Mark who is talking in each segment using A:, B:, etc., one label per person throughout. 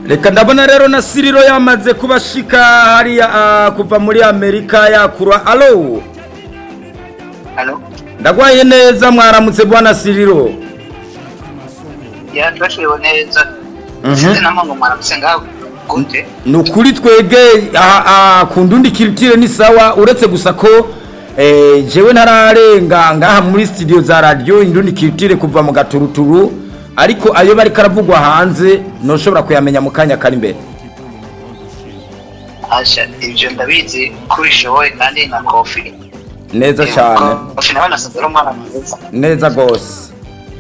A: reka ndabona rero na siriro yamaze kubashika hariya ah, kuva muri amerika yakura alo
B: Halo?
A: ndagwaye neza mwaramutse bwana siriro
B: Ya twashiriwe neza.
A: Mhm.
B: Sinzi namwe ngo mwaramutse ngaho gute?
A: ni ukuri twege aha- aha, ku ndundi kirutire ni sawa uretse gusa ko eh, jewe ntararenga ngaha muri studio za radio indundi kirutire kuva mu gaturuturu ariko ayo bari karavugwa hanze noshobora kuyamenya mu kanya kari imbere
B: Asha ibyo ndabizi ko bishoboye kandi na kofi.
A: neza cyane
B: Kofi nawe nasanze ari umwana mwiza.
A: neza gose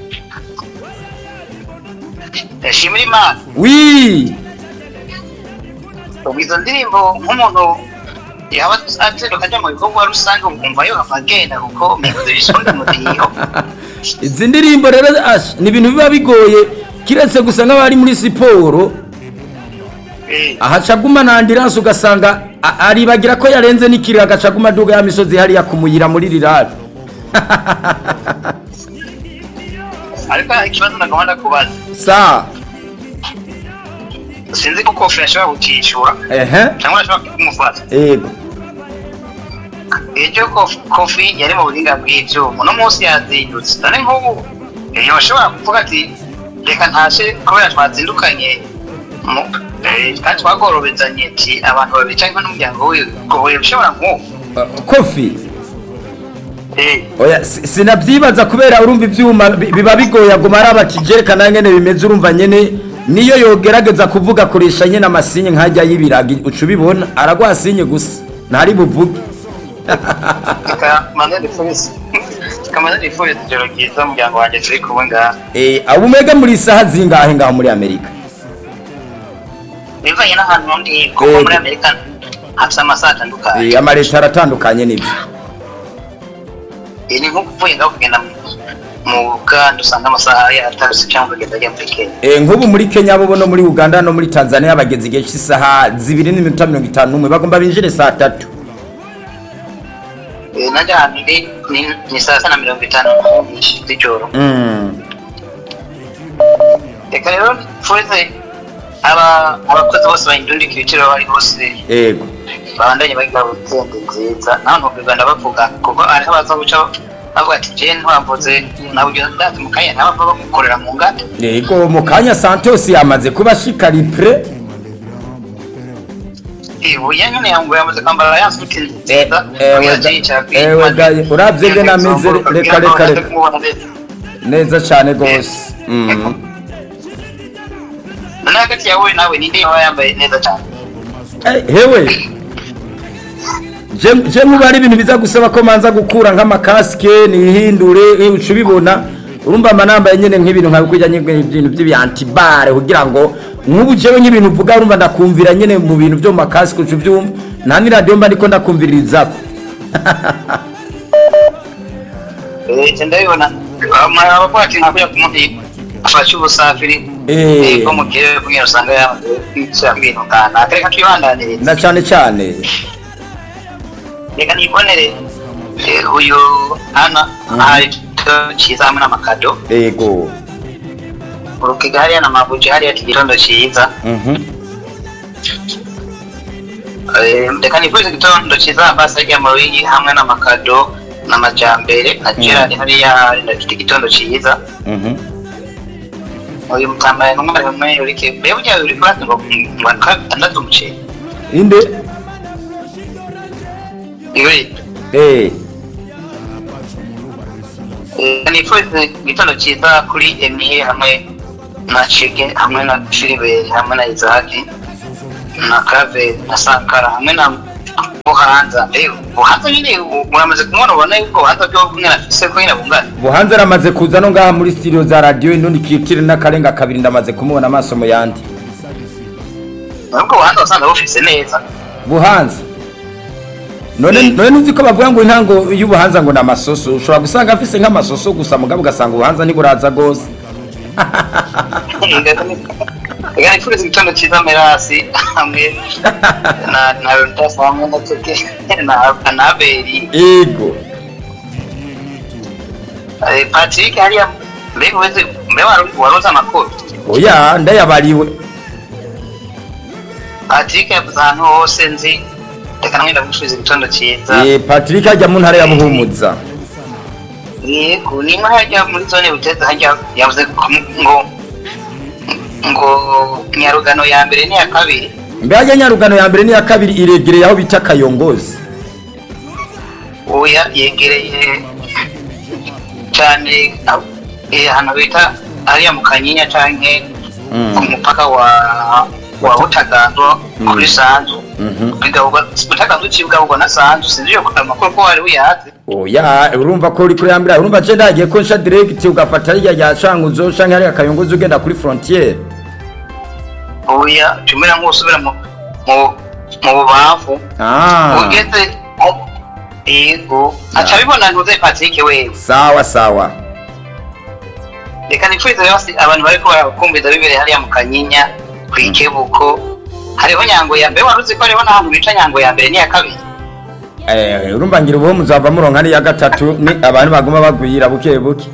B: Ndashimira Imana.
A: wi
B: Ubwo izo ndirimbo nk'umuntu yaba atsinduka ajya mu bikorwa rusange ukumva yo agenda kuko mekuze bisonga mudiyo.
A: izi ndirimbo rero asha ni ibintu biba bigoye kiretse gusa nk'abari muri siporo
B: Eh,
A: ahacaguma na ambulance ugasanga a- aribagira ko yarenze n'ikiriro agacaguma aduga ya misozi hariya kumuyira muri rirari
B: ariko hari ikibazo nagomba kubaza.
A: sa
B: Sinzi ko kofi ashobora kukishyura
A: ehe
B: cyangwa ashobora kumufata.
A: ego
B: Ejo kofi, kofi yari mu buhinga bw'ivyuma uno munsi yazindutse none nk'ubu eh, yoshobora kuvuga ati reka ntashe kubera twazindukanye mu- eh, kandi twagorobezanye ati abantu babiri cyangwa n'umuryango wiwe ngo bishobora nk'ubu
A: Uh, kofi
B: Eh,
A: oya si- sinabyibaza kubera urumva ibyuma bi- biba bigoye aguma ari abakijerekana nyene bimeze urumva nyene niyo yogerageza kuvuga akoresha nyene amasinye nkajya y'ibiragi uca ubibona aragwa sinye gusa ntari buvuge
B: reka manze ndifurize reka manze ndifurize ijoro ryiza umuryango wanjye turi kumwe ngaha
A: Eh, abo umega muri isaha zingahe ngaho muri amerika
B: bivanye n'ahantu ndi kuko
A: Eh,
B: muri amerika hafite amasaha atandukanye
A: Eh, amaleta aratandukanye nibyo
B: Eh, ni nko kuvuye ngaho kugenda mu- mu buganda usanga amasaha yatarutse cyangwa ukagenda ajya muri kenya
A: Eh, nk'ubu muri kenya bo no muri uganda no muri tanzania bageze igihe cy'isaha zibiri n'iminota mirongo itanu n'umwe bagomba binjire saa tatu
B: Eh, najya ahantu ndi ni- ni saa sita na mirongo itanu z'ijoro
A: Mm.
B: reka rero mfurize aba abakozi bose bayindundika ibiciro aho bari hose
A: ego
B: babandanye bagira wikendi nziza naho ntubwirwa ndabavuga kuko hariho abaza guca bavuga ati je ntwavuze naburyo ndazi mu kanya ntabava bagukorera mu ngata
A: ego mu kanya santos yamaze kuba ashika ripre
B: ibuye nyine yangu yamaze kwambara ya suti nziza
A: ewe
B: kugira
A: ga-
B: yicara kuri-
A: ewe ga- uravye nge nameze re-
B: kugira
A: reka
B: ngo
A: reka
B: baze
A: reka
B: kumubona neza.
A: neza cane gose Mm.
B: none hagati yawe nawe ninde yaba yambaye neza cyane
A: Eh, hewe je je muba ari ibintu biza gusaba ko manza gukura nk'amakasike nihindure eh, uca ubibona urumva amanambaye nyene nk'ibintu nka kurya nyene ibintu by'ibiyantibare kugira ngo nk'ubu jewe nk'ibintu uvuga urumva ndakumvira nyene mu bintu byo mu makasike uca ubyumva nta n'iradiyo mba ndiko ndakumvirizako
B: Eh, ndabibona abavuga ati ntabwo umuntu afashe ubusafiri
A: Eh.
B: eh, bwo mu kirere kugira usanga yamaze kwica ibintu kanaka reka twibandanirize
A: na cane cane
B: reka nibonere eh, uyu ana hari igitondo cyiza hamwe n'amakado
A: ego
B: urukiga hariya na mabuji hariya ati igitondo cyiza
A: Mhm.
B: Eh, reka nifurize igitondo cyiza basi ajya mu ruyi hamwe n'amakado n'amajyambere na gerard hariya hari ndafite igitondo cyiza
A: Mhm.
B: uyu mutambaye n'umwari umwe uri ke mbega ujya uri kurati ngo ngo atandatu umuceri
A: inde
B: yuri
A: eh
B: Eh, nifurize igitondo cyiza kuri emiye hamwe na chege hamwe na filiberi hamwe na izaki na kave na sankara hamwe na buhanza Eh, buhanza nyine u- muramaze kumubona ubona yuko buhanza byo kumwe na fise ko nyine bungana
A: buhanze aramaze kuza no ngaha muri studio za radio indundi kitire n'akarenga kabiri ndamaze kumubona amaso mu yandi
B: nubwo buhanza wasanga bufise neza
A: buhanza none none nuzi ko bavuga ngo intango y'ubuhanza ngo ni amasoso ushobora gusanga afise nk'amasoso gusa mugabo ugasanga ubuhanza ntiburaza gose
B: reka nifurize igitondo cyiza merasi hamwe na na rutasi hamwe na teke na na aberi
A: ego
B: Eh, patrick hariya mbega uweze mbega wari- waroze amakuru
A: oya ndayabariwe
B: patrick yavuze ahantu hose nzi reka namwe ndamusubiza igitondo cyiza
A: Eh, patrick ajya mu ntara ya buhumuza
B: yego nimba hajya muri zone buteza hajya yavuze ko ngo ngo nyarugano ya mbere n'iya kabiri
A: mbega nyarugano ya mbere n'iya kabiri iregereye aho bita kayongozi
B: oya yegereye cyane aho- eh, ahantu bita hariya mu kanyinya canke
A: Mm.
B: ku mupaka wa wa butagando kuri sanzu
A: Mhm.
B: bigaburwa butagando ucibwabugwa na sanzu sinzi yo amakuru ko wari uyazi
A: oya urumva ko uri kuri ya mbere urumva je ndagiye ko nsha direct ugafata hirya ya canguzo canke hariya kayongozi ugenda kuri frontiere
B: oya tumera nk'usubira mu mu mu bubavu
A: ah
B: ugeze aho- yego aca bibona ntuze patrick wewe
A: sawa sawa
B: reka nipfurize bose abantu bariko barakumviza bibereye hariya mu kanyinya kwikebuko hariho nyango ya mbere wari uzi ko hariho n'ahantu bica nyango ya mbere n'iya kabiri
A: Eh, urumva ngira ubu muzava muronka n'iya gatatu ni abantu baguma bagwira buke buke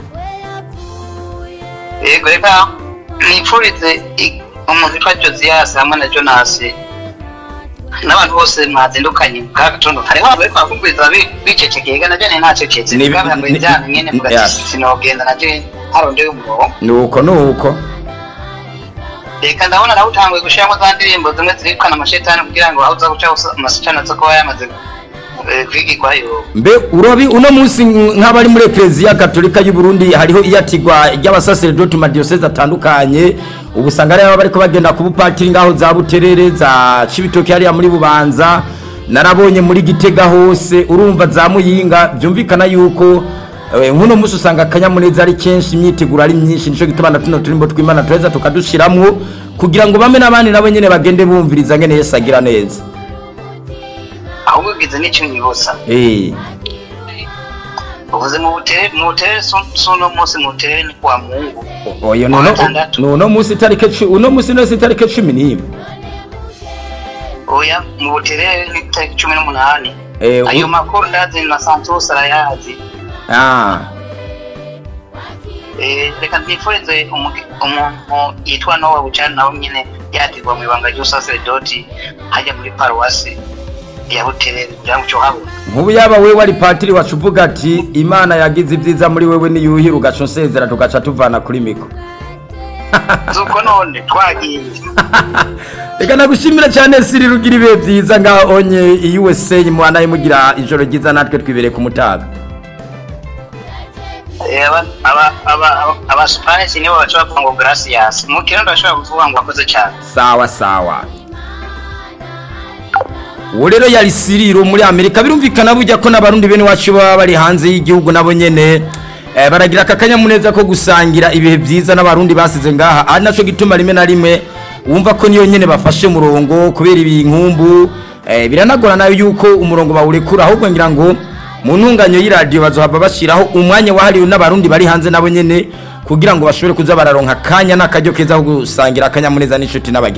B: yego reka nipfurize i- umuntu witwa josias hamwe na jonasi n'abantu bose mwazindukanye bwa gatondo hariho abantu bariko barakumviza bi- bicecekeye ega najye ntacecetse
A: Ni-
B: bwabihambaye
A: ni-
B: ibyaha nyene
A: ni-
B: mugati
A: yes.
B: sinogenda najye harondeye umurongo
A: nuko nuko
B: reka ndabona nawe utanguye gushiramo za ndirimbo zimwe zirikana amashetani kugira ngo aho uza guca hose amashetani aza kuba yamaze eh, kwigirwayo
A: mbe urobi uno munsi nk'abari muri ekereziya gatolika y'u Burundi hariho iyatigwa ry'abasaseredoti mu madiyoseze atandukanye ubu usanga ariho bariko bagenda ku bupatiri ngaho za buterere za cibitoke hariya muri bubanza narabonye muri gitega hose urumva za muyinga byumvikana yuko eh, nk'uno munsi usanga akanyamuneza ari kenshi imyiteguro ari myinshi nico gituma na tuno turimbo tw'imana tureza tukadushiramwo kugira ngo bame n'abandi nabo nyene bagende bumviriza ngene yesu agira neza
B: ahubwo ugize n'icyo nyibuza
A: eh
B: uvuze mu butere mu butere su- suno munsi mu butere ni kwa mungu
A: oyo
B: Kuwa
A: nono
B: gatandatu.
A: nono musi itarike cu- uno musi no itarike cumi n'imwe
B: oya mu butere ni tariki cumi n'umunani
A: Eh,
B: ayo
A: u-
B: makuru ndazi na santos arayazi
A: ah
B: Eh, reka nifurize umugi- umuntu yitwa nowa bucani nawe nyine yatirwa mu ibanga ry'usaseredoti hajya muri paruwasi ya butere kugira ngo uco habona
A: nk'ubu yaba wewe wari patiri wacu uvuga ati imana yagize ibyiza muri wewe niyuhira ugaca unsezera tugaca tuvana kuri miko
B: zuko none twagiye
A: reka nagushimira cyane siri rugira ibihe byiza ngaho onye i usa mwana mugira ijoro ryiza natwe twibereye ku mutaga
B: Eh, aba- aba- aba- aba- abasupanisi nibo baca bavuga ngo gracias mu kirundi bashobora kuvuga ngo wakoze cyane
A: sawa sawa uwo rero yari siriro muri amerika birumvikana burya ko n'abarundi bene wacu baba bari hanze y'igihugu nabo nyene eh, baragira aka kanyamuneza ko gusangira ibihe byiza n'abarundi basize ngaha ari naco gituma rimwe na rimwe wumva ko niyo nyene bafashe umurongo kubera ibinkumbu eh, biranagorana yuko umurongo bawurekura ahubwo ngira ngo mu ntunganyo y'iradiyo bazohava bashyiraho umwanya wahariwe n'abarundi bari hanze nabo nyene kugira ngo bashobore kuza bararonka akanya n'akaryo keza ko gusangira akanyamuneza n'inshuti n'abagenzi